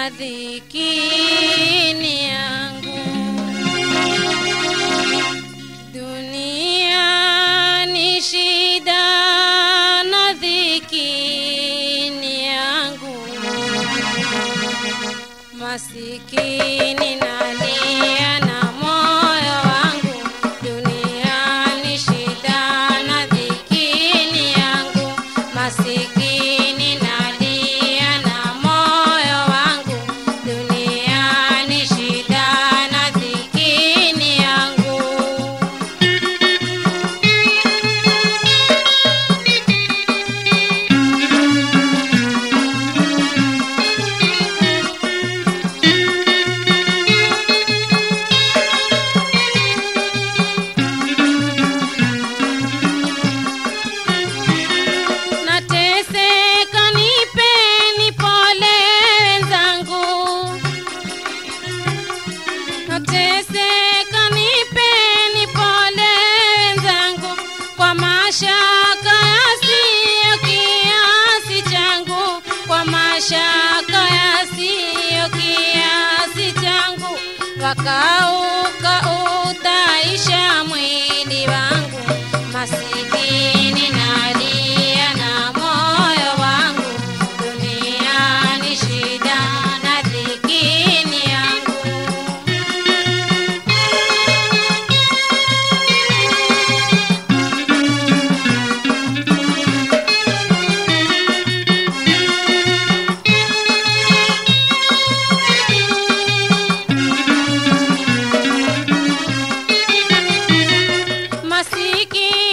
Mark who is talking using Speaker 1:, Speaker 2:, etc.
Speaker 1: na dhikini yangu dunia ni shida na dhikini yangu masikini nalia na moyo wangu dunia ni shida na dhikini yangu masikini nalia na moyo wangu dunia ni shida na dhikini yangu nateseka nipeni pole wenzangu nateseka nipeni pole wenzangu kwa mashaka yasiyo kiasi changu kwa mashaka yasiyo kiasi changu wakauka utaisha mwili wangu masikini nalia na moyo wangu duniani shida na dhikini yangu masikini